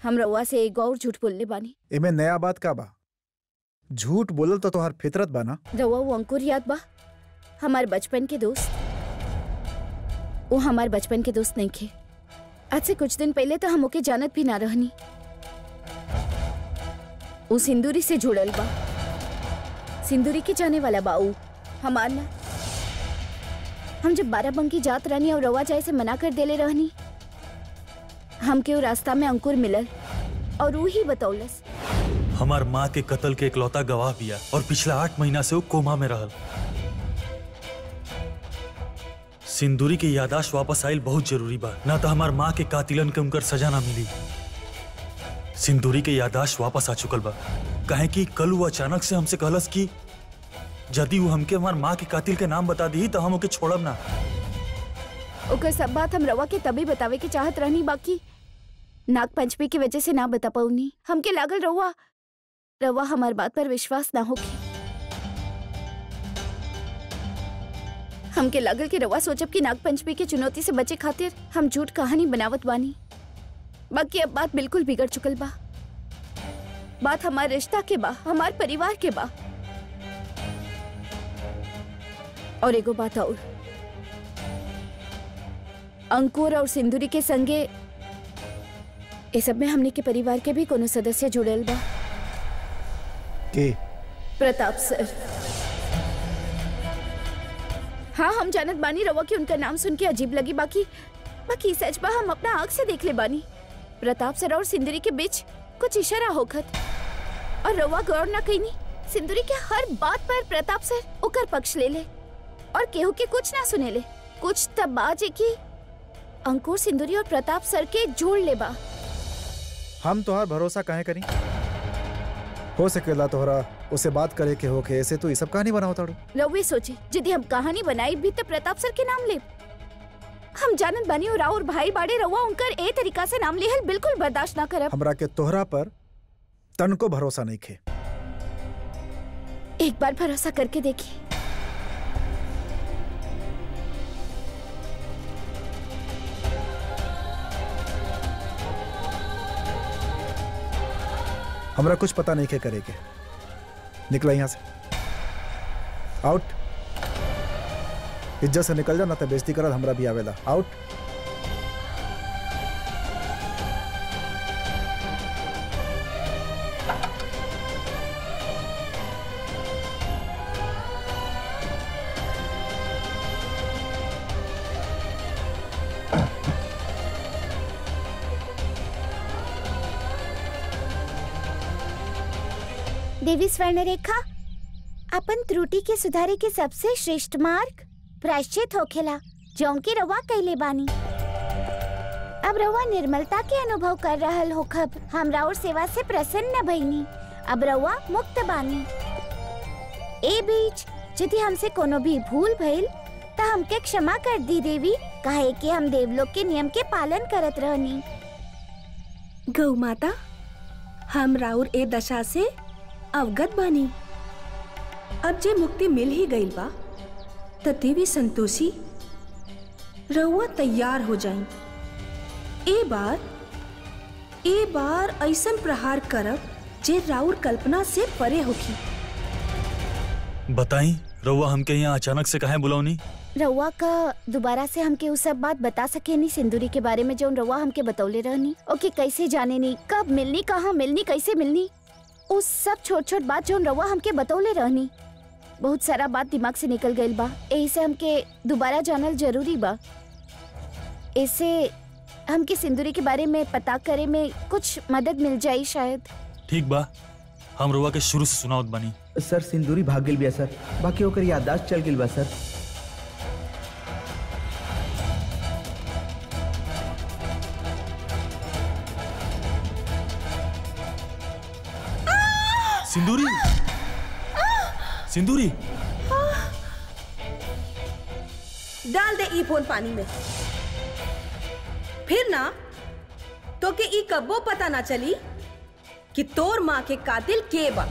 हम रउआ से एक और झूठ बोलले बानी एमे नया बात का बा झूठ बोलल तो तोहार फितरत बा ना रउआ वो अंकुर याद बा हमार बचपन के दोस्त वो हमार बचपन के दोस्त नहीं थे आज से कुछ दिन पहले तो हम ओके जानत भी ना रहनी वो सिंदूरी से जुड़ल बा सिंदूरी के जाने वाला बा ऊ हमार ना हम जब बाराबंकी जात रहनी और रवा जाए से मना कर देले रहनी हमके वो रास्ता में अंकुर मिलल और ऊ ही बतौलस हमार माँ के कत्ल के इकलौता गवाह बिया और पिछला आठ महीना से वो कोमा में रहल सिंदूरी के यादाश्त वापस आइल बहुत जरूरी बा ना तो हमार माँ के कातिलन के उनकर सजा ना मिली सिंदूरी के यादाश्त वापस आ चुकल बा काहे कि कल वो अचानक से हमसे कहलस कि यदि वो हमके हमार माँ के कातिल के नाम बता दी तो हम ओके छोड़ब ना ओकर सब बात हम रवा के तभी बतावे के चाहत रहनी बाकी नाग पंचमी की वजह से ना बता पाऊनी हमके लागल रहुआ रवा हमार बात पर विश्वास ना होगी हमके लागल कि रवा सोचब कि नाग पंचमी की चुनौती से बचे खातिर हम झूठ कहानी बनावत बानी बाकी अब बात बिल्कुल बिगड़ चुकल बा बात हमार रिश्ता के बा हमार परिवार के बा और एगो बात और अंकुर और सिंदूरी के संगे ये सब में हमने के परिवार के भी कोनो सदस्य जुड़ल बा के प्रताप सर हाँ हम जानत बानी रवा की उनका नाम सुन के अजीब लगी बाकी बाकी सच बा हम अपना आँख से देख ले बानी प्रताप सर और सिंदूरी के बीच कुछ इशारा होखत और रवा गौर ना कईनी सिंदूरी के हर बात पर प्रताप सर ओकर पक्ष ले ले और केहू के कुछ ना सुने ले कुछ तब बाजे की अंकुर सिंदूरी और प्रताप सर के जोड़ ले बा हम तोहार भरोसा काहे करी हो सकेला तोहरा उसे बात करे के होके ऐसे तो ये सब कहानी बनाओ ताड़ू रउए सोचे यदि हम कहानी बनाई भी तो प्रताप सर के नाम ले हम जानत बानी और और भाई बाड़े रउआ उनकर ए तरीका से नाम लेहल बिल्कुल बर्दाश्त ना करब हमरा के तोहरा पर तन को भरोसा नहीं खे एक बार भरोसा करके देखिए हमरा कुछ पता नहीं के करे के निकला यहाँ से आउट इज्जत से निकल जा ना तो बेइज्जती करत हमरा भी आवेला आउट देवी स्वर्ण रेखा अपन त्रुटि के सुधारे के सबसे श्रेष्ठ मार्ग प्रायश्चित होखेला जौन की रवा कैले बानी अब रवा निर्मलता के अनुभव कर रहल होखब हमरा और सेवा से प्रसन्न भइनी अब रवा मुक्त बानी ए बीच यदि हमसे कोनो भी भूल भइल त हमके क्षमा कर दी देवी काहे कि हम देवलोक के नियम के पालन करत रहनी गौ माता हम राउर ए दशा से अवगत बानी अब जे मुक्ति मिल ही गईल बा त देवी संतोषी रउआ तैयार हो जाई ए बार ए बार ऐसन प्रहार करब जे राउर कल्पना से परे होखी बताई रउआ हमके यहाँ अचानक से काहे बुलौनी रउआ का दोबारा से हमके उ सब बात बता सके नी सिंदूरी के बारे में जौन रउआ हमके बतौले रहनी ओके कैसे जाने नी कब मिलनी कहाँ मिलनी कैसे मिलनी उस सब छोट छोट बात जौन रउआ हमके बतौले रहनी बहुत सारा बात दिमाग से निकल गईल बा यही से हमके दोबारा जानल जरूरी बा इससे हमके सिंदूरी के बारे में पता करे में कुछ मदद मिल जाई शायद ठीक बा हम रउआ के शुरू से सुनावत बानी सर सिंदूरी भाग गेल बिया सर बाकी ओकर याददाश्त चल गेल बा सर सिंदूरी सिंदूरी डाल दे ई फोन पानी में फिर ना तो के ई कब्बो पता ना चली कि तोर माँ के कातिल के बा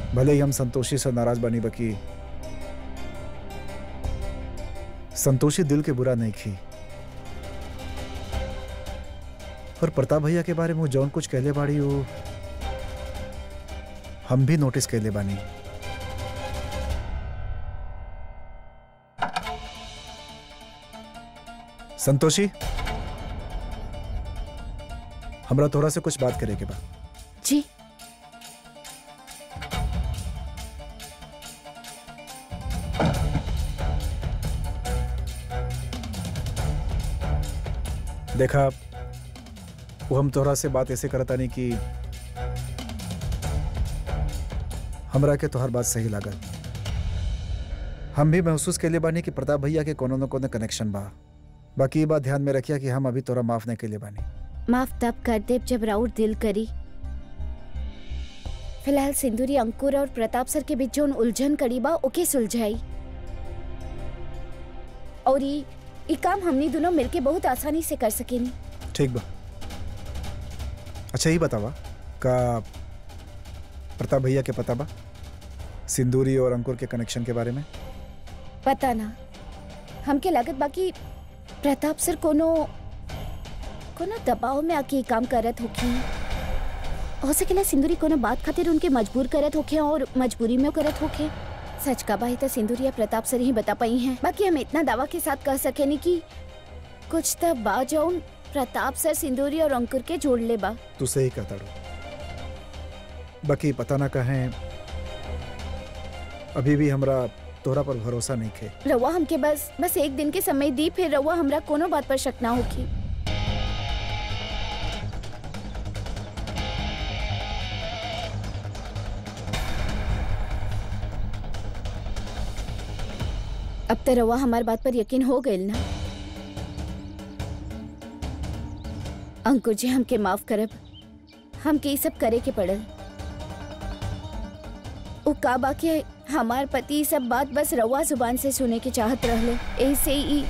भले ही हम संतोषी से नाराज बनी बकी संतोषी दिल के बुरा नहीं की और प्रताप भैया के बारे में वो जौन कुछ कहले बाड़ी वो हम भी नोटिस कहले बानी संतोषी हमरा तोरा से कुछ बात करे के बा जी देखा वो हम तोहरा से बात ऐसे करता नहीं कि हमरा के तोहर बात सही लागल हम भी महसूस के लिए बानी कि प्रताप भैया के कोनो न कोनो कनेक्शन बा बाकी ये बात ध्यान में रखिया कि हम अभी तोरा माफ नहीं के लिए बानी माफ तब कर देव जब राउर दिल करी फिलहाल सिंदूरी अंकुर और प्रताप सर के बीच जोन उलझन कड़ी बा ओके सुलझाई और ई ई काम हमनी दोनों मिलके बहुत आसानी से कर सकेनी ठीक बा अच्छा ही बतावा का प्रताप भैया के पता बा सिंदूरी और अंकुर के कनेक्शन के बारे में पता ना हमके लागत बाकी प्रताप सर कोनो कोनो दबाव में आके ई काम करत होखी हो सकेला सिंदूरी कोनो बात खातिर उनके मजबूर करत होखे और मजबूरी में करत होखे सच का बाही तो सिंदूरी या प्रताप सर ही बता पाई हैं बाकी हम इतना दावा के साथ कह सकेनी कि कुछ तो बा जौन प्रताप सर सिंदूरी और अंकुर के जोड़ ले बा तू सही कहता रो बाकी पता ना कहें अभी भी हमरा तोहरा पर भरोसा नहीं खे रवा हमके बस बस एक दिन के समय दी फिर रवा हमरा कोनो बात पर शक ना होखी अब तो रवा हमार बात पर यकीन हो गइल ना अंकुर जी हमके माफ करब हमके ई सब करे के पड़ल उ का बाकी हमार पति ई सब बात बस रवा जुबान से सुने के चाहत रहले ऐसे ही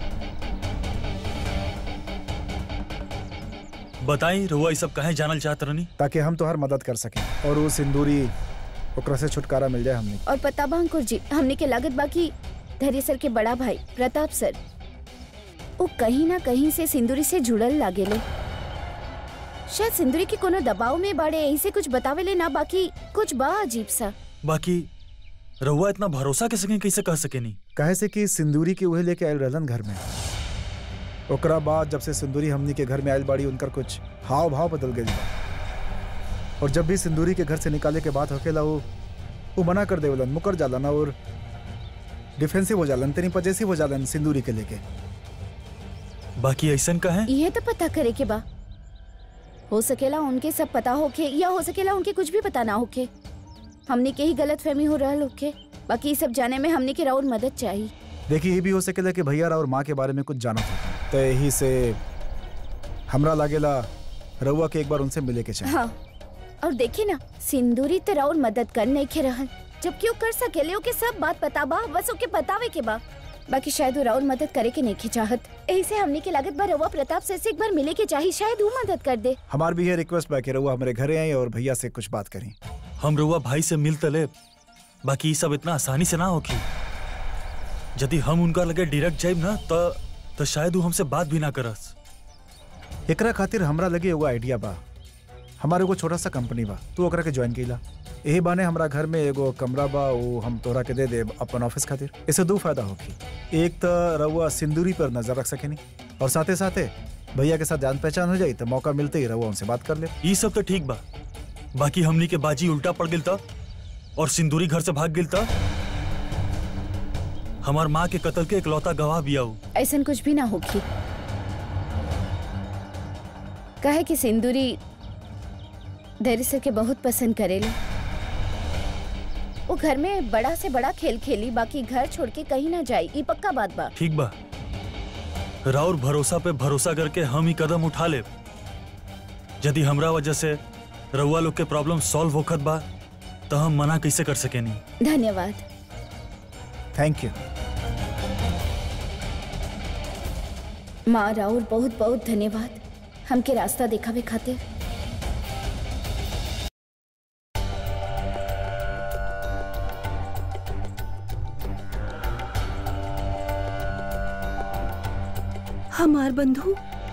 बताई रहुआ ये सब कहे जानल चाहत रहनी ताकि हम तोहर मदद कर सकें और वो सिंदूरी ओकरा से छुटकारा मिल जाए हमने और पता बा अंकुर जी हमने के लागत बाकी धैर्य सर के बड़ा भाई प्रताप सर वो कहीं ना कहीं से सिंदूरी से जुड़ल लागेले शायद सिंदूरी के कोनो दबाव में बाड़े ऐसे कुछ बतावेले ना बाकी कुछ बा अजीब सा बाकी रहुआ इतना भरोसा के सके कैसे कह सके नहीं कहे से कि सिंदूरी के उहे लेके आयल रहलन घर में ओकरा बाद जब से सिंदूरी हमनी के घर में आयल बाड़ी उनकर कुछ हाव भाव बदल गई बा और जब भी सिंदूरी के घर से निकाले के बात होकेला वो वो मना कर देवलन मुकर जालन और डिफेंसिव हो जालन तेरी पजेसिव हो जालन सिंदूरी के लेके बाकी ऐसन कहे ये तो पता करे के बा हो सकेला उनके सब पता होके या हो सकेला उनके कुछ भी पता ना होके हमने के ही गलत फहमी हो रहा होके बाकी ये सब जाने में हमने के राउर मदद चाहिए देखिए ये भी हो सकेला कि भैया और माँ के बारे में कुछ जाना था तो यही से हमरा लागेला रउआ के एक बार उनसे मिले के चाहिए हाँ और देखी ना सिंदूरी तो राउर मदद कर नहीं खे रहल जबकि वो कर सकेले ओके सब बात पता बा बस ओके बतावे के बा बाकी शायद वो राउर मदद करे के नहीं चाहत ऐसे हमने के लागत बा रवा प्रताप सर से एक बार मिले के चाहिए शायद वो मदद कर दे हमार भी ये रिक्वेस्ट बा कि रउआ हमारे घरे आई और भैया से कुछ बात करी हम रहुआ भाई से मिल तले बाकी ये सब इतना आसानी से ना होगी यदि हम उनका लगे डायरेक्ट जाइब ना तो तो शायद वो हमसे बात भी ना करस एकरा खातिर हमरा लगे एगो आइडिया बा हमारे एगो छोटा सा कंपनी बा तू ओकरा के ज्वाइन कइला यही बाने हमरा घर में एगो कमरा बा वो हम तोरा के दे देब अपन ऑफिस खातिर इससे दो फायदा होगी एक तो रउआ सिंदूरी पर नजर रख सकेनी और साथे साथे भैया के साथ जान पहचान हो जाई तो मौका मिलते ही रउआ उनसे बात कर ले ये सब तो ठीक बा बाकी हमनी के बाजी उल्टा पड़ गिल था और सिंदूरी घर से भाग गिल था हमार माँ के कत्ल के इकलौता गवाह भी आऊ ऐसा कुछ भी ना होगी कहे कि सिंदूरी धैर्य सर के बहुत पसंद करेले वो घर में बड़ा से बड़ा खेल खेली बाकी घर छोड़ के कहीं ना जाई ये पक्का बात बा ठीक बा राउर भरोसा पे भरोसा करके हम ही कदम उठा ले यदि हमरा वजह से रउआ लोग के प्रॉब्लम सॉल्व होखत बा तो हम मना कैसे कर सके नहीं धन्यवाद थैंक यू माँ राउर बहुत बहुत धन्यवाद हमके रास्ता दिखावे खातिर हमार बंधु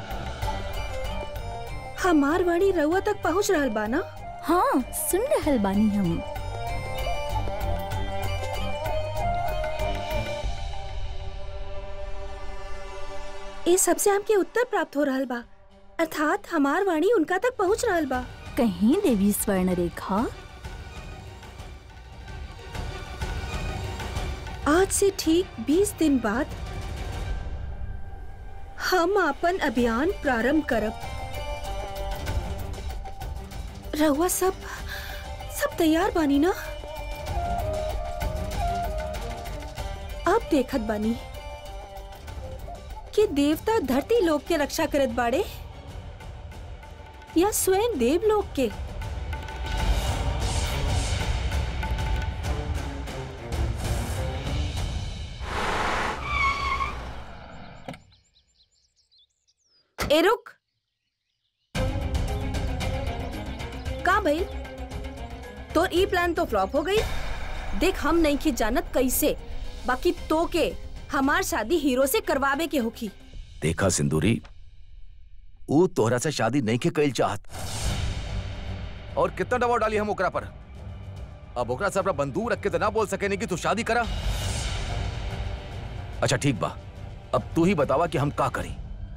हमार वाणी रउआ तक पहुंच रहल बा ना हाँ सुन रहल बानी हम ए सबसे हमके उत्तर प्राप्त हो रहल बा अर्थात हमार वाणी उनका तक पहुंच रहल बा कहीं देवी स्वर्ण रेखा आज से ठीक 20 दिन बाद हम अपन अभियान प्रारंभ करब रहुआ सब सब तैयार बानी ना अब देखत बानी कि देवता धरती लोक के रक्षा करत बाड़े या स्वयं देवलोक के ए रुक का भइल तोर ई प्लान तो फ्लॉप हो गई देख हम नहीं की जानत कैसे बाकी तो के हमार शादी हीरो से करवावे के होखी देखा सिंदूरी ऊ तोहरा से शादी नहीं के कइल चाहत और कितना दबाव डाली हम ओकरा पर अब ओकरा से अपना बंदूक रख के तो ना बोल सके नहीं कि तू शादी करा अच्छा ठीक बा अब तू ही बतावा कि हम का करी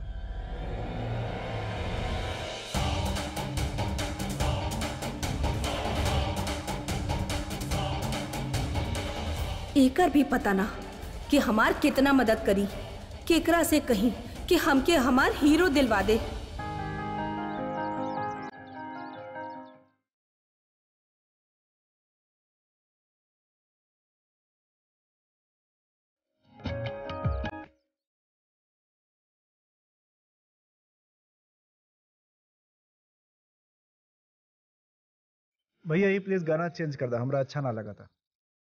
एकर भी पता ना कि हमार कितना मदद करी केकरा से कहीं कि हमके हमार हीरो दिलवा दे भैया ये प्लीज गाना चेंज कर दा हमरा अच्छा ना लगा था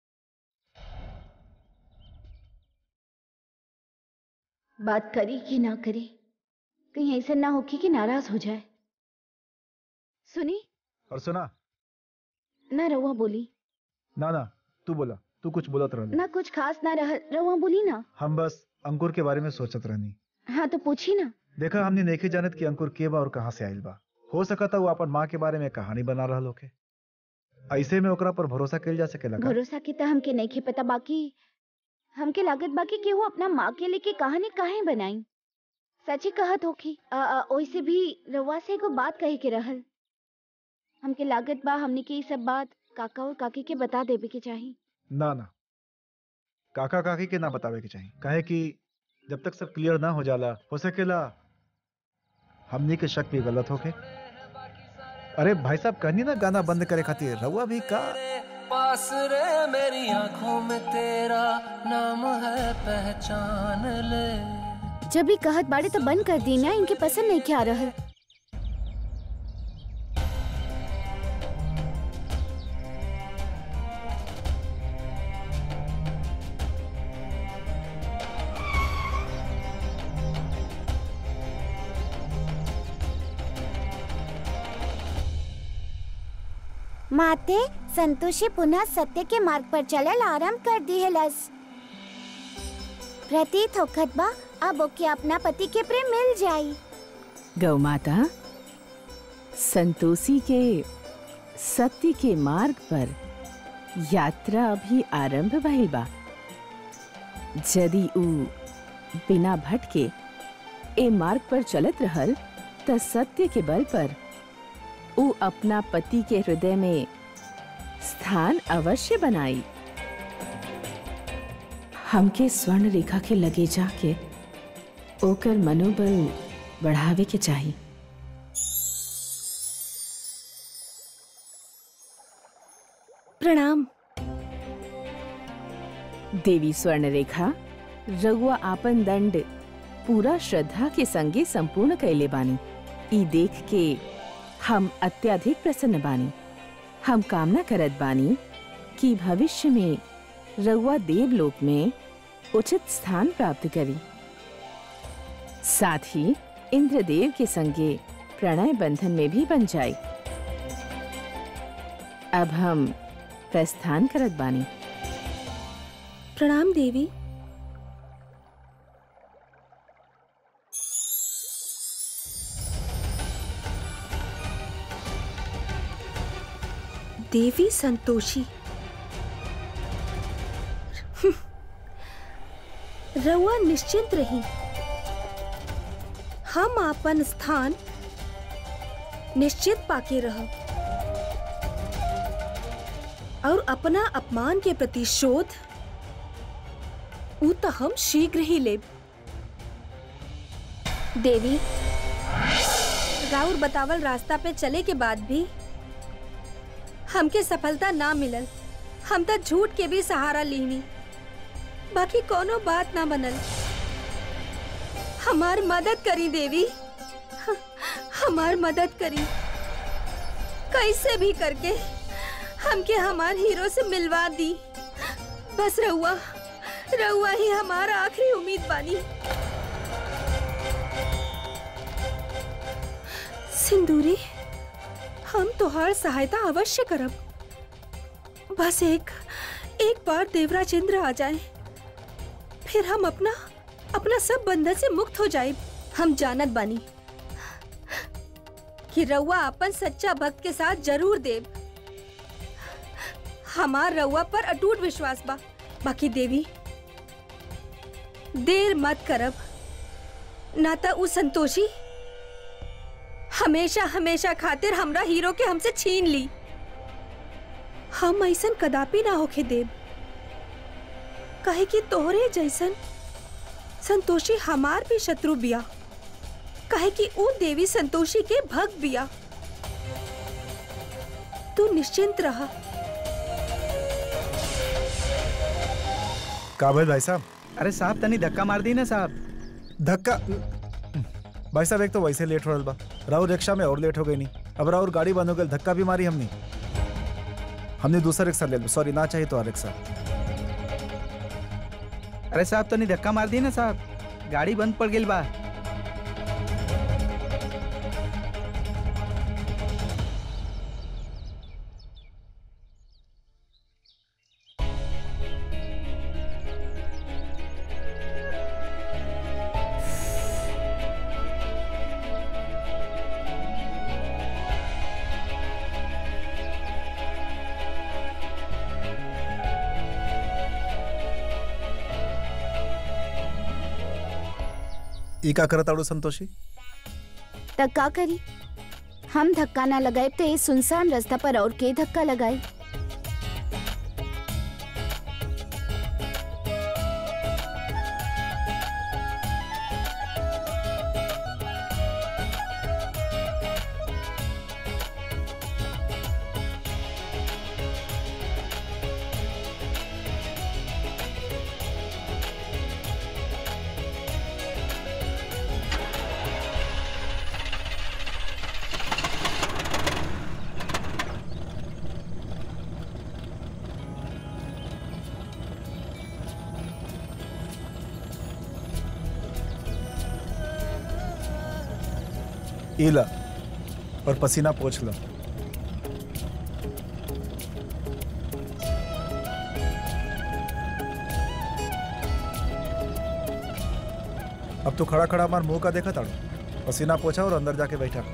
बात करी कि ना करी कहीं ऐसा ना हो कि, कि नाराज हो जाए सुनी और सुना ना रवा बोली ना ना तू बोला तू कुछ बोलत रहनी ना कुछ खास ना रह रवा बोली ना हम बस अंकुर के बारे में सोचत रहनी हाँ तो पूछी ना देखा हमने नहीं जानत कि अंकुर के बा और कहाँ से आइल बा हो सका था वो अपन माँ के बारे में कहानी बना रहा होके ऐसे में ओकरा पर भरोसा कल जा सके लगा भरोसा के तो हमके नहीं खे पता बाकी हमके लागत बाकी कि वो अपना माँ के लेके कहानी काहे बनाई सची कहत होखी आ, आ, ओइसे भी रवा से एगो बात कहे के रहल हमके लागत बा हमने के ये सब बात काका और काकी के बता देवे के चाही ना ना काका काकी के ना बतावे के चाहिए काहे कि जब तक सब क्लियर ना हो जाला हो सकेला हमनी के शक भी गलत होके अरे भाई साहब कहनी ना गाना बंद करे खातिर रहुआ भी का पास रे मेरी आंखों में तेरा नाम है पहचान ले जब भी कहत बाड़े तो बंद कर दी ना इनके पसंद नहीं क्या रहल माते संतोषी पुनः सत्य के मार्ग पर चलल आरंभ कर दिहलस प्रतीत होखत बा अब ओके अपना पति के प्रेम मिल जाई गौ माता संतोषी के सत्य के मार्ग पर यात्रा अभी आरंभ भइल बा यदि ऊ बिना भटके ए मार्ग पर चलत रहल त सत्य के बल पर ऊ अपना पति के हृदय में स्थान अवश्य बनाई हमके स्वर्ण रेखा के लगे जाके ओकर मनोबल बढ़ावे के चाहिए प्रणाम देवी स्वर्ण रेखा रघुआ आपन दंड पूरा श्रद्धा के संगे संपूर्ण कैले बानी ई देख के हम अत्यधिक प्रसन्न बानी हम कामना करत बानी कि भविष्य में रघुआ देवलोक में उचित स्थान प्राप्त करी साथ ही इंद्रदेव के संगे प्रणय बंधन में भी बन जाए अब हम प्रस्थान करत बानी प्रणाम देवी देवी संतोषी रउआ निश्चिंत रही हम आपन स्थान निश्चित पाके रहब और अपना अपमान के प्रतिशोध ऊ तो हम शीघ्र ही लेब देवी राउर बतावल रास्ता पे चले के बाद भी हमके सफलता ना मिलल हम तो झूठ के भी सहारा लीनी बाकी कोनो बात ना बनल हमार मदद करी देवी ह- हमार मदद करी कैसे भी करके हमके हमार हीरो से मिलवा दी बस रहुआ रहुआ ही हमारा आखिरी उम्मीद बानी सिंदूरी हम तोहार सहायता अवश्य करब बस एक एक बार देवराज इंद्र आ जाए फिर हम अपना अपना सब बंधन से मुक्त हो जाए हम जानत बानी कि रउआ अपन सच्चा भक्त के साथ जरूर देव हमार रउआ पर अटूट विश्वास बा बाकी देवी देर मत करब ना तो उ संतोषी हमेशा हमेशा खातिर हमरा हीरो के हमसे छीन ली हम ऐसन कदापि ना होके देव कहे कि तोहरे जैसन संतोषी हमार भी शत्रु बिया कहे कि ऊ देवी संतोषी के भक्त बिया तू निश्चिंत रहा का भाई भाई साहब अरे साहब तनी धक्का मार दी ना साहब धक्का भाई साहब एक तो वैसे लेट हो रहा बा राहुल रिक्शा में और लेट हो गई नहीं अब राहुल गाड़ी बंद हो गई धक्का भी मारी हमने हमने दूसरा रिक्शा ले सॉरी ना चाहिए तो और रिक्शा अरे साहब तनी धक्का मार दी ना साहब गाड़ी बंद पड़ गई बा ई का करत आड़ू संतोषी तक का करी हम धक्का ना लगाए तो ये सुनसान रास्ता पर और के धक्का लगाए ई ला और पसीना पोछ लो अब तो खड़ा खड़ा हमार मुंह का देखा ताड़ू पसीना पोछा और अंदर जाके बैठा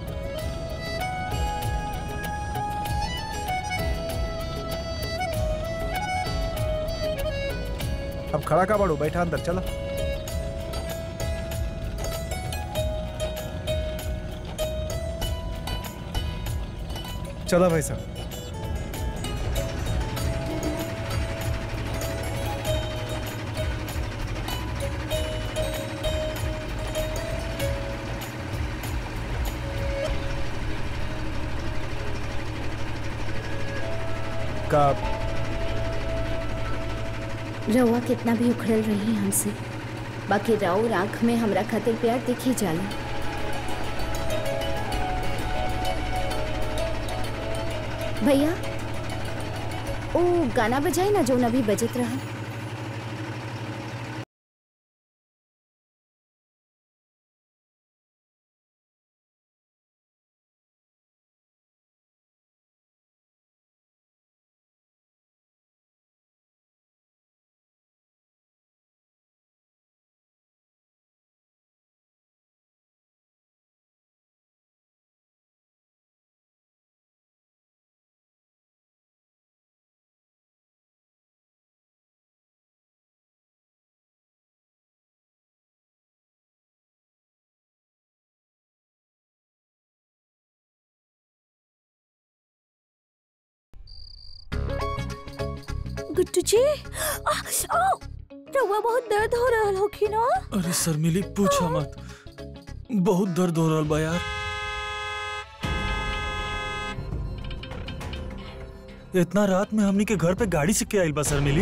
अब खड़ा का बाड़ू बैठा अंदर चला चला भाई साहब का रउआ कितना भी उखड़ल रही हमसे बाकी राउर आंख में हमरा खातिर प्यार दिखी जाला भैया ओ गाना बजाई ना जो अभी बजत रहा गुट्टू जी आ, आ, रउआ बहुत दर्द हो रहल होखी ना अरे शर्मिली पूछो मत बहुत दर्द हो रहा बा यार इतना रात में हमनी के घर पे गाड़ी से क्या आइल बा शर्मिली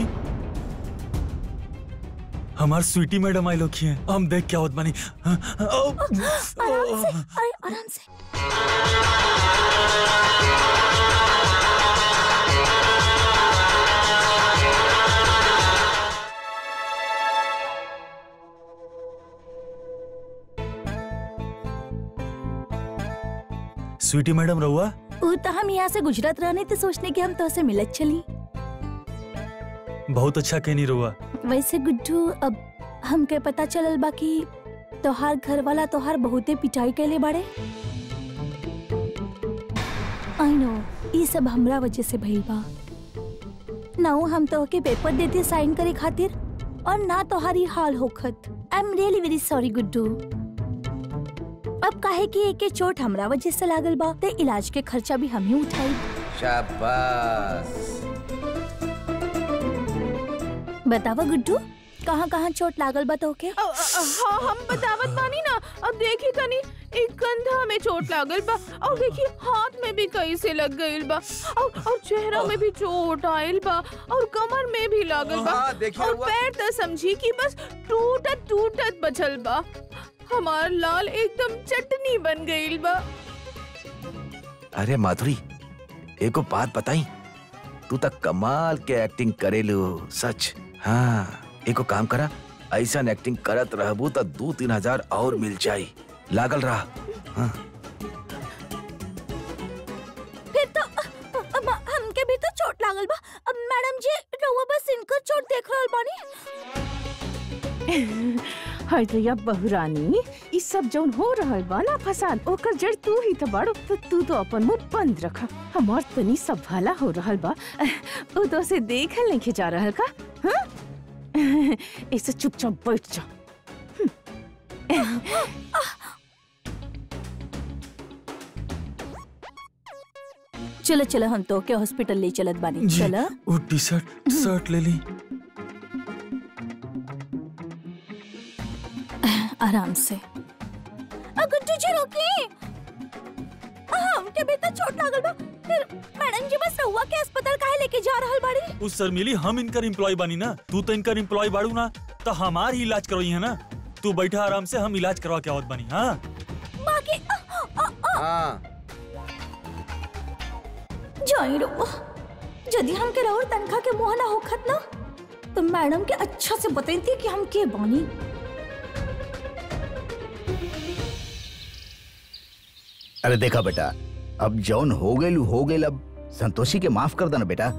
हमार स्वीटी मैडम आई लोग हैं हम देख क्या होत बानी हाँ, हाँ, ओ, आराम से अरे आराम से स्वीटी मैडम रहुआ ऊ तो हम यहाँ से गुजरात रहने तो सोचने की हम तो से मिलत चली बहुत अच्छा कहनी रहुआ वैसे गुड्डू अब हमके पता चलल बा कि तोहार घर वाला तोहार बहुते पिटाई कैले बाड़े आई नो ये सब हमरा वजह से भइल बा ना ऊ हम तोहके पेपर देते साइन करे खातिर और ना तोहारी हाल होखत I am really very sorry Guddu अब काहे कि एके चोट हमरा वजह से लागल बा ते इलाज के खर्चा भी हम ही उठाई शाबाश बतावा गुड्डू कहाँ कहाँ चोट लागल बा तोहके अ- अ- हाँ हम बतावत बानी ना अब देखी तनी एक कंधा में चोट लागल बा और देखी हाथ में भी कैसे लग गइल बा और और चेहरा में भी चोट आइल बा और कमर में भी लागल बा हाँ, देखिए और हुआ। पैर तो समझी कि बस टूटत टूटत बचल बा हमार लाल एकदम चटनी बन गइल बा अरे माधुरी एको बात बताई तू तक कमाल के एक्टिंग करेलू सच हाँ एको काम करा ऐसा एक्टिंग करत रहबू तो दो तीन हजार और मिल जाई लागल रहा हाँ। फिर तो अ- अ- हमके भी तो चोट लागल बा अब मैडम जी रउआ बस इनकर चोट देख रहल बानी हाय दैया बहुरानी ई सब जौन हो रहल बा ना फसाद ओकर जड़ तू ही तो बड़ तो तू तो अपन मुंह बंद रख हमार तनी सब भला हो रहल बा ओ तो से देखल नहीं जा रहल का हाँ ऐसे चुपचाप बैठ जा चलो चलो हम तो के हॉस्पिटल ले चलत बानी जी चलो वो टी शर्ट शर्ट ले ली आराम से अ, गुड्डू जी रोकी हमके भी तो चोट लागल बा फिर मैडम जी बस रउआ के अस्पताल काहे लेके जा रहल बाड़ी उस शर्मिली हम इनकर एम्प्लॉय बानी ना तू तो इनकर एम्प्लॉय बाड़ू ना तो हमार ही इलाज करवाई है ना तू बैठा आराम से हम इलाज करवा के आवत बानी हाँ बाकी अ, अ, अ, हाँ जाई रउआ यदि हमके राउर तनखा के मुंह ना होखत ना तो मैडम के अच्छा से बतैती कि हम के बानी अरे देखा बेटा अब जौन हो गए हो गए अब संतोषी के माफ कर देना बेटा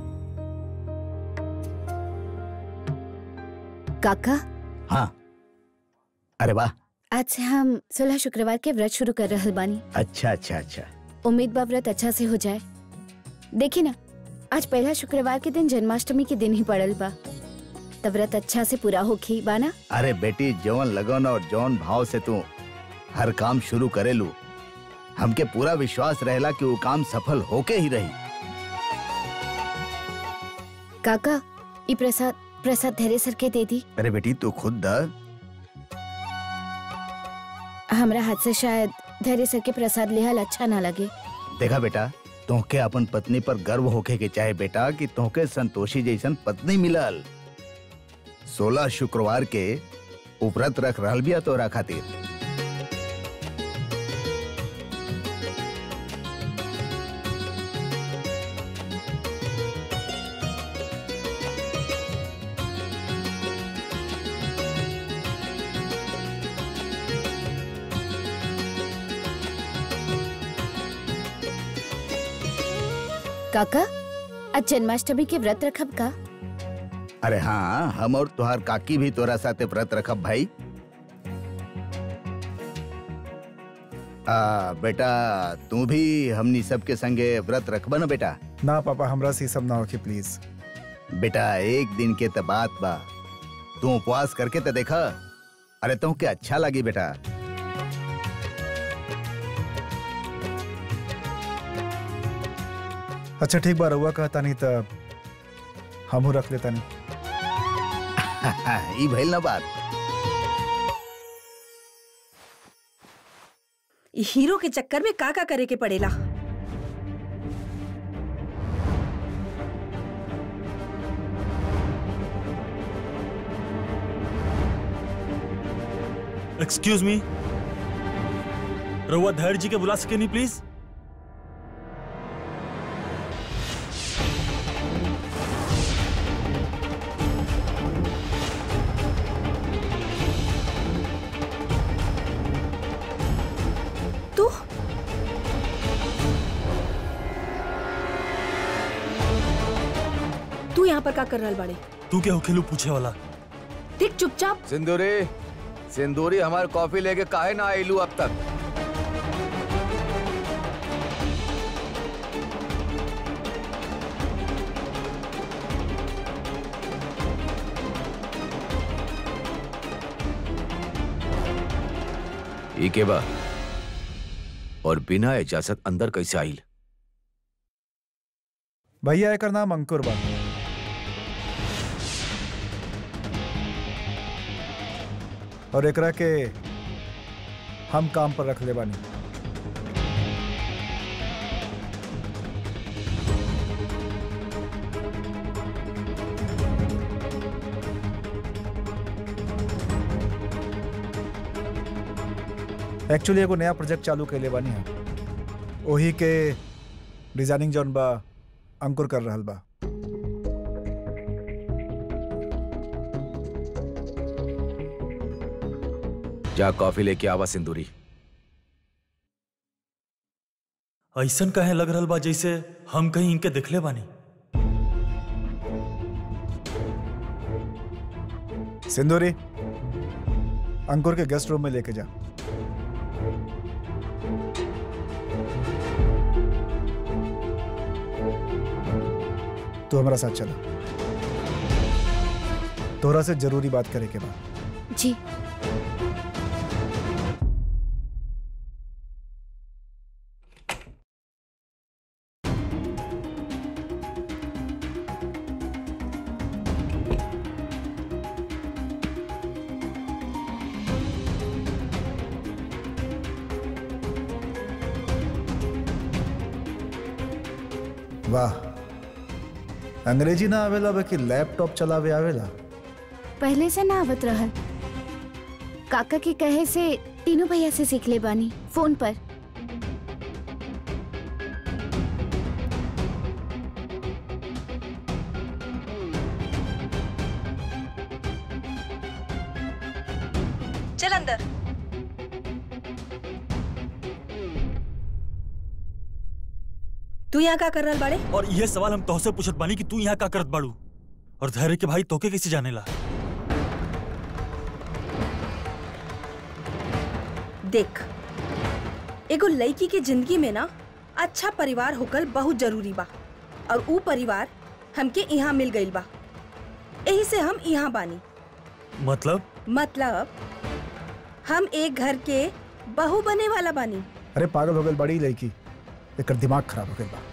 काका हाँ अरे वाह आज से हम सोलह शुक्रवार के व्रत शुरू कर रहल बानी अच्छा अच्छा अच्छा उम्मीद बा व्रत अच्छा से हो जाए देखी ना आज पहला शुक्रवार के दिन जन्माष्टमी के दिन ही पड़ल बा तब व्रत अच्छा से पूरा होखी बाना अरे बेटी जौन लगन और जौन भाव से तू हर काम शुरू करेलू हमके पूरा विश्वास रहेला कि वो काम सफल होके ही रही काका ई प्रसाद प्रसाद धैर्य सर के दे दी अरे बेटी तू खुद द हमरा हाथ से शायद धैर्य सर के प्रसाद लेहल अच्छा ना लगे देखा बेटा तोहके अपन पत्नी पर गर्व होके के चाहे बेटा कि तोहके संतोषी जैसन पत्नी मिलल सोलह शुक्रवार के उपरत रख रहल बिया तोरा खातिर काका आज जन्माष्टमी के व्रत रखब का अरे हाँ हम और तुहार काकी भी तोरा साथे व्रत रखब भाई आ, बेटा तू भी हमनी सबके संगे व्रत रखबा ना बेटा ना पापा हमरा से ई सब ना होके प्लीज बेटा एक दिन के त बात बा तू उपवास करके तो देखा अरे तुमके अच्छा लगी बेटा अच्छा ठीक बा रहुआ कहता नहीं तो हमहू रख लेता नहीं ई भइल ना बात इ हीरो के चक्कर में का का करे के पड़ेला एक्सक्यूज मी रउआ धैर्य जी के बुला सके नहीं प्लीज तू तू यहाँ पर का कर रहल बाड़े तू क्या होखेलू पूछे वाला देख चुपचाप सिंदूरी सिंदूरी हमारे कॉफी लेके काहे ना आइलू अब तक ई के बा और बिना इजाजत अंदर कैसे आइल भैया एकर नाम अंकुर बा और एकरा के हम काम पर रख ले बानी एक्चुअली एगो नया प्रोजेक्ट चालू कैले बानी हम ओही के डिजाइनिंग जौन बा अंकुर कर रहल बा जा कॉफी लेके आवा सिंदूरी ऐसन कहे लग रहल बा जैसे हम कहीं इनके दिखले बानी सिंदूरी अंकुर के गेस्ट रूम में लेके जा तू हमारा साथ चला तोहरा से जरूरी बात करे के बाद जी वाह अंग्रेजी ना आवेला बाकी लैपटॉप चलावे आवेला पहले से ना आवत रहल काका के कहे से तीनों भैया से सीख ले बानी फोन पर चल अंदर तू यहाँ का कर रहल बाड़े और ये सवाल हम तोहसे पूछत बानी कि तू यहाँ का करत बाड़ू और धैर्य के भाई तोके कैसे जानेला देख एगो लड़की के जिंदगी में ना अच्छा परिवार होकर बहुत जरूरी बा और ऊ परिवार हमके यहाँ मिल गईल बा यही से हम यहाँ बानी मतलब मतलब हम एक घर के बहू बने वाला बानी अरे पागल हो गई बड़ी लड़की एकर दिमाग खराब हो गई बा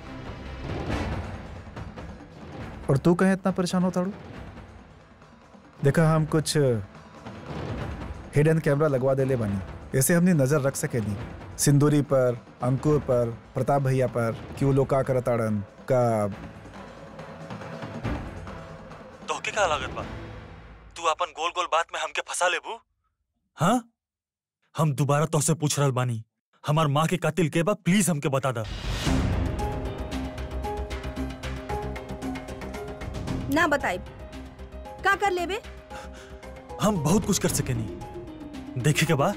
और तू कहे इतना परेशान होता हूँ देखा हम कुछ हिडन कैमरा लगवा देले बानी ऐसे हमने नजर रख सके नहीं सिंदूरी पर अंकुर पर प्रताप भैया पर कि वो लोग का करत आड़न का तोहके का लागत बा तू अपन गोल गोल बात में हमके फंसा लेबू हाँ हम दोबारा तोहसे पूछ रहल बानी हमार माँ के कातिल के बा प्लीज हमके बता दा ना बताए का कर लेबे हम बहुत कुछ कर सके नहीं देखे के बा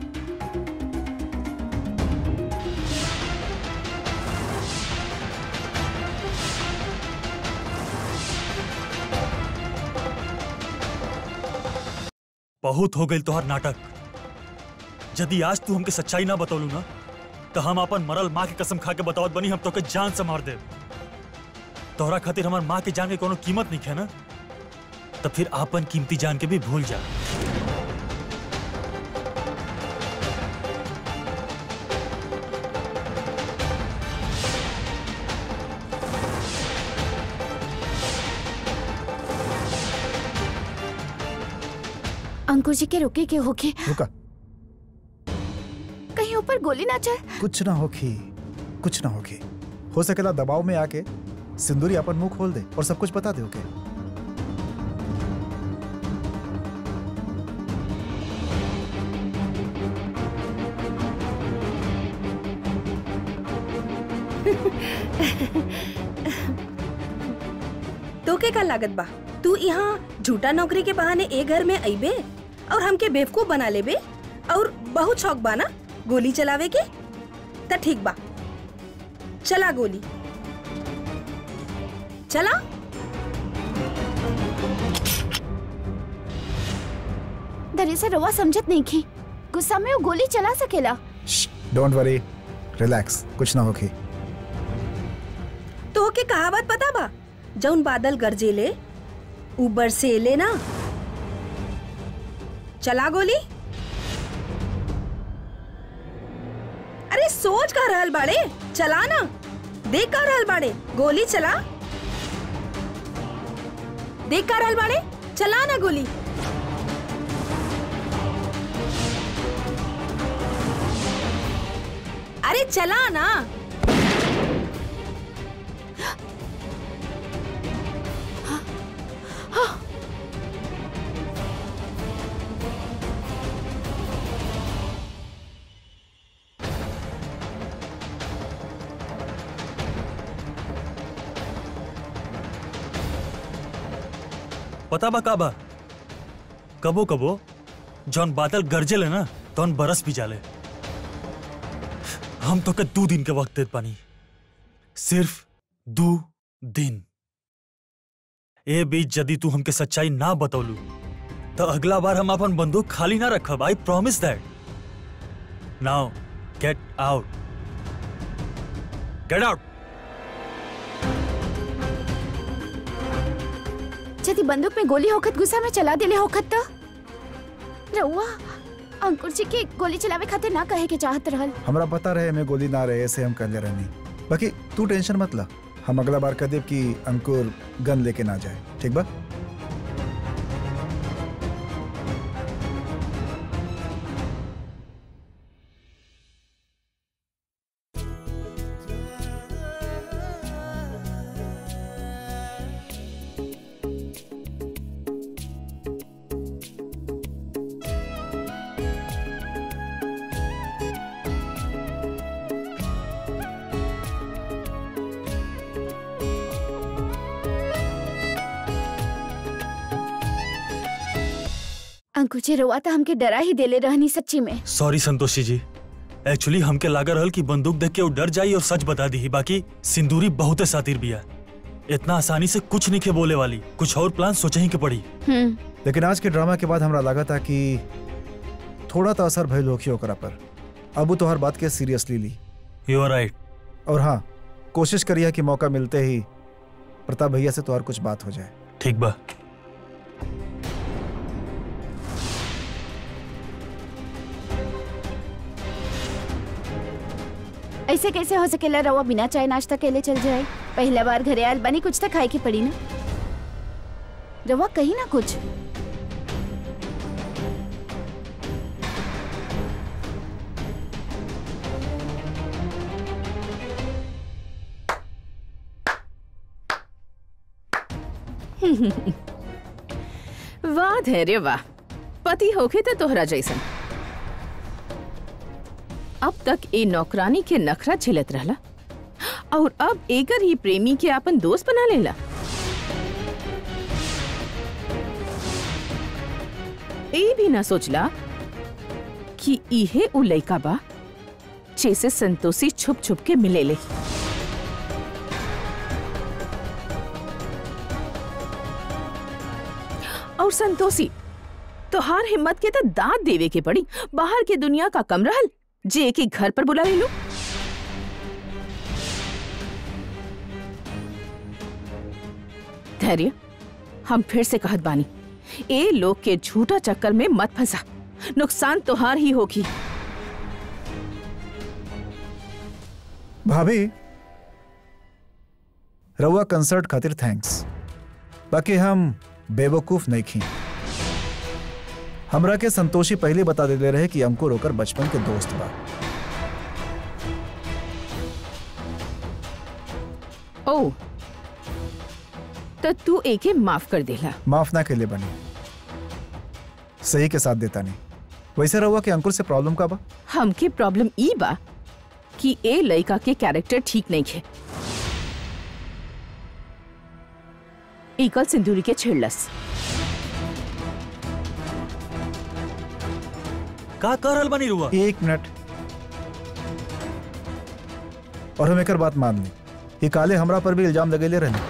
बहुत हो गई तोहर नाटक यदि आज तू हमके सच्चाई ना बतौलू ना तो हम अपन मरल माँ की कसम खा के बतावत बनी हम तोके जान से मार दे तोहरा खातिर हमार माँ के जान के कोनो कीमत नहीं है ना तब फिर आपन कीमती जान के भी भूल जा अंकुर जी के रुके के होके रुका कहीं ऊपर गोली ना चल कुछ ना होखी कुछ ना होखी हो सकेला दबाव में आके सिंदूरी अपन मुंह खोल दे और सब कुछ बता दे ओके तो के का लागत बा तू यहाँ झूठा नौकरी के बहाने ए घर में अइबे और हमके बेवकूफ बना लेबे और बहुत शौक बा ना गोली चलावे के त ठीक बा चला गोली चला दरअसल रवा समझत नहीं की गुस्सा में वो गोली चला सकेला डोंट वरी रिलैक्स कुछ ना होखी तो के कहावत पता बा जौन बादल गरजेले ऊ बरसेले ना चला गोली अरे सोच का रहल बाड़े चला ना देख का रहल बाड़े गोली चला देख का रहल बाड़े चला ना गोली अरे चला ना पता बा का बा कबो कबो जौन बादल गरजेले ना तौन बरस भी जाले हम तो के दो दिन के वक्त देत पानी सिर्फ दो दिन ए बीच यदि तू हमके सच्चाई ना बतौलू तो अगला बार हम अपन बंदूक खाली ना रखब I promise that now get out get out यदि बंदूक में गोली होखत गुस्सा में चला देले होखत तो रउआ अंकुर जी के गोली चलावे खातिर ना कहे के चाहत रहल हमरा पता रहे मैं गोली ना रहे ऐसे हम कर रहनी बाकी तू टेंशन मत ला हम अगला बार कह देब कि अंकुर गन लेके ना जाए ठीक बा अंकुर जी रउआ तो हमके डरा ही देले रहनी सच्ची में सॉरी संतोषी जी एक्चुअली हमके लागा रहल कि बंदूक देख के वो डर जाई और सच बता दी बाकी सिंदूरी बहुत सातिर बिया इतना आसानी से कुछ नहीं के बोले वाली कुछ और प्लान सोचे ही के पड़ी हम्म लेकिन आज के ड्रामा के बाद हमरा लगा था कि थोड़ा तो असर भइल होखी ओकरा पर अब वो तोहर बात के सीरियसली ली यू आर राइट और हाँ कोशिश करिए कि मौका मिलते ही प्रताप भैया से तोहर कुछ बात हो जाए ठीक बा ऐसे कैसे हो सकेला रउआ बिना चाय नाश्ता केले चल जाए पहला बार घरे आयल बनी कुछ तो खाए की पड़ी ना रउआ कही ना कुछ वाह धैर्य वाह पति होके तो तोहरा जैसन अब तक ए नौकरानी के नखरा झेलत रहला और अब एकर ही प्रेमी के अपन दोस्त बना लेला ए भी ना सोचला कि इहे उ लइका बा जैसे संतोषी छुप छुप के मिलेले और संतोषी तोहार हिम्मत के तो दांत देवे के पड़ी बाहर के दुनिया का कम रहल जे के घर पर बुला ले लो धैर्य हम फिर से कहत बानी ए लोग के झूठा चक्कर में मत फंसा नुकसान तोहार ही होगी भाभी रउआ कंसर्ट खातिर थैंक्स बाकी हम बेवकूफ नहीं खी हमरा के संतोषी पहले बता देले रहे कि अंकुर होकर बचपन के दोस्त बा ओ तो तू एके माफ कर देला माफ ना के लिए बनी सही के साथ देता नहीं वैसे रहुआ कि अंकुर से प्रॉब्लम का बा हमके प्रॉब्लम ई बा कि ए लड़का के कैरेक्टर ठीक नहीं है एकल सिंदूरी के छेड़लस का कर रहल बानी रुआ एक मिनट और हम एकर बात मान ली ये काले हमरा पर भी इल्जाम लगेले रहने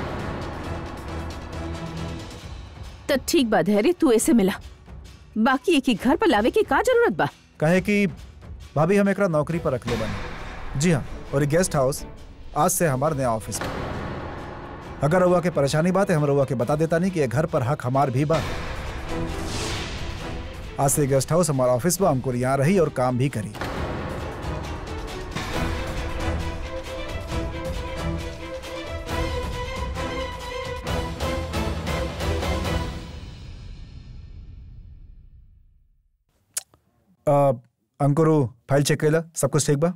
तो ठीक बा धैर्य तू ऐसे मिला बाकी एक ही घर पर लावे की का जरूरत बा कहे कि भाभी हम एकरा नौकरी पर रख ले बने जी हाँ और ये गेस्ट हाउस आज से हमारा नया ऑफिस बा अगर रउआ के परेशानी बात है हम रउआ के बता देता नहीं कि ये घर पर हक हमार भी बा आज से गेस्ट हाउस हमारा ऑफिस बा हमको यहाँ रही और काम भी करी अ, अंकुरु फाइल चेक कैला सब कुछ ठीक बा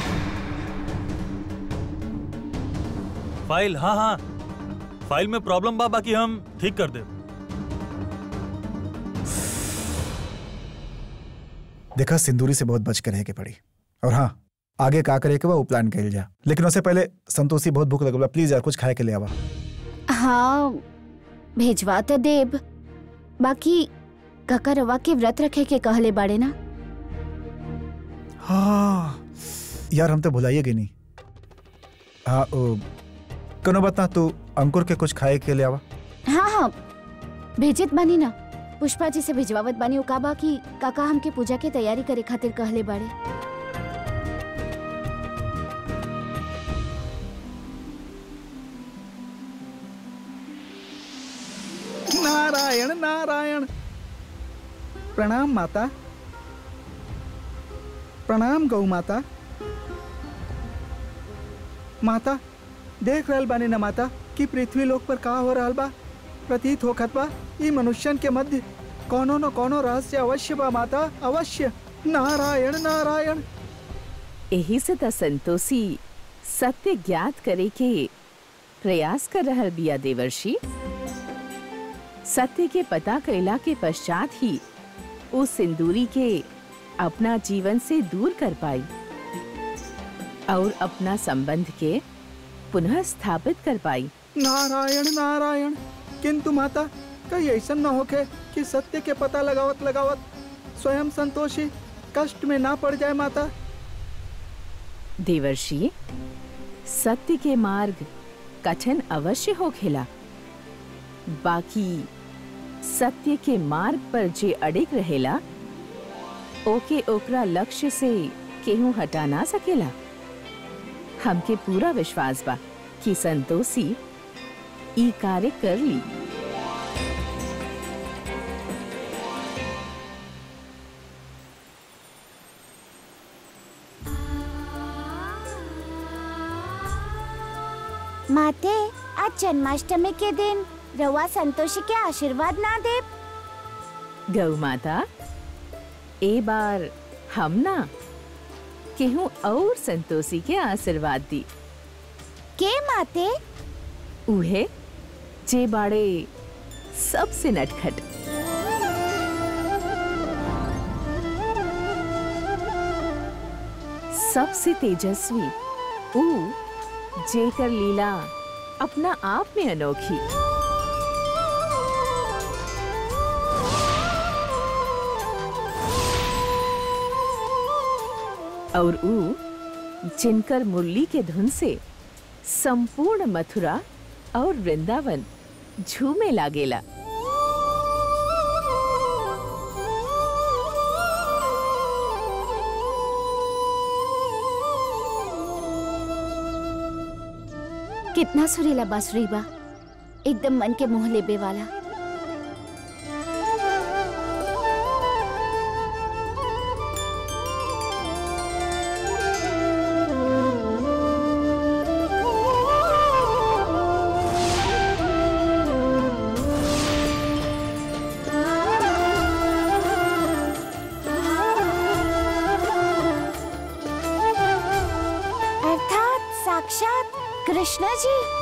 फाइल हाँ हाँ फाइल में प्रॉब्लम बा बाकी हम ठीक कर दे देखा सिंदूरी से बहुत बच कर रहे के पड़ी और हाँ आगे का करे के बा वो प्लान कैल जा लेकिन उससे पहले संतोषी बहुत भूख लगल बा प्लीज यार कुछ खाए के ले आवा हाँ भेजवा तो देब बाकी काका रवा के व्रत रखे के कहले बाड़े ना हाँ यार हम तो भुलाइए गए नहीं हाँ ओ, कनो बता तू अंकुर के कुछ खाए के ले आवा हाँ हाँ भेजत बानी ना पुष्पा जी से भिजवावत बानी का बा कि काका हमके पूजा के तैयारी करे खातिर कहले बाड़े नारायण नारायण प्रणाम माता प्रणाम गौ माता माता देख रहल बानी ना माता कि पृथ्वी लोक पर का हो रहल बा प्रतीत होखत बा ई मनुष्यन के मध्य कोनो न कोनो रहस्य अवश्य बा माता अवश्य नारायण नारायण यही से त संतोषी सत्य ज्ञात करे के प्रयास कर रहल बिया देवर्षि सत्य के पता कैला के पश्चात ही उस सिंदूरी के अपना जीवन से दूर कर पाई और अपना संबंध के पुनः स्थापित कर पाई नारायण नारायण किंतु माता कहीं ऐसा न होके कि सत्य के पता लगावत लगावत स्वयं संतोषी कष्ट में ना पड़ जाए माता देवर्षि सत्य के मार्ग कठिन अवश्य हो खेला बाकी सत्य के मार्ग पर जे अडिग रहेला ओके ओकरा लक्ष्य से केहू हटा ना सकेला हमके पूरा विश्वास बा कि संतोषी ई कार्य कर ली माते आज जन्माष्टमी के दिन रवा संतोषी के आशीर्वाद ना दे गौ माता ए बार हम ना केहू और संतोषी के आशीर्वाद दी के माते उहे जे बाड़े सबसे नटखट सबसे तेजस्वी ऊ जेकर लीला अपना आप में अनोखी और ऊ जिनकर मुरली के धुन से संपूर्ण मथुरा और वृंदावन झूमे लागेला कितना सुरीला बांसुरी बा एकदम मन के मोह लेबे वाला जी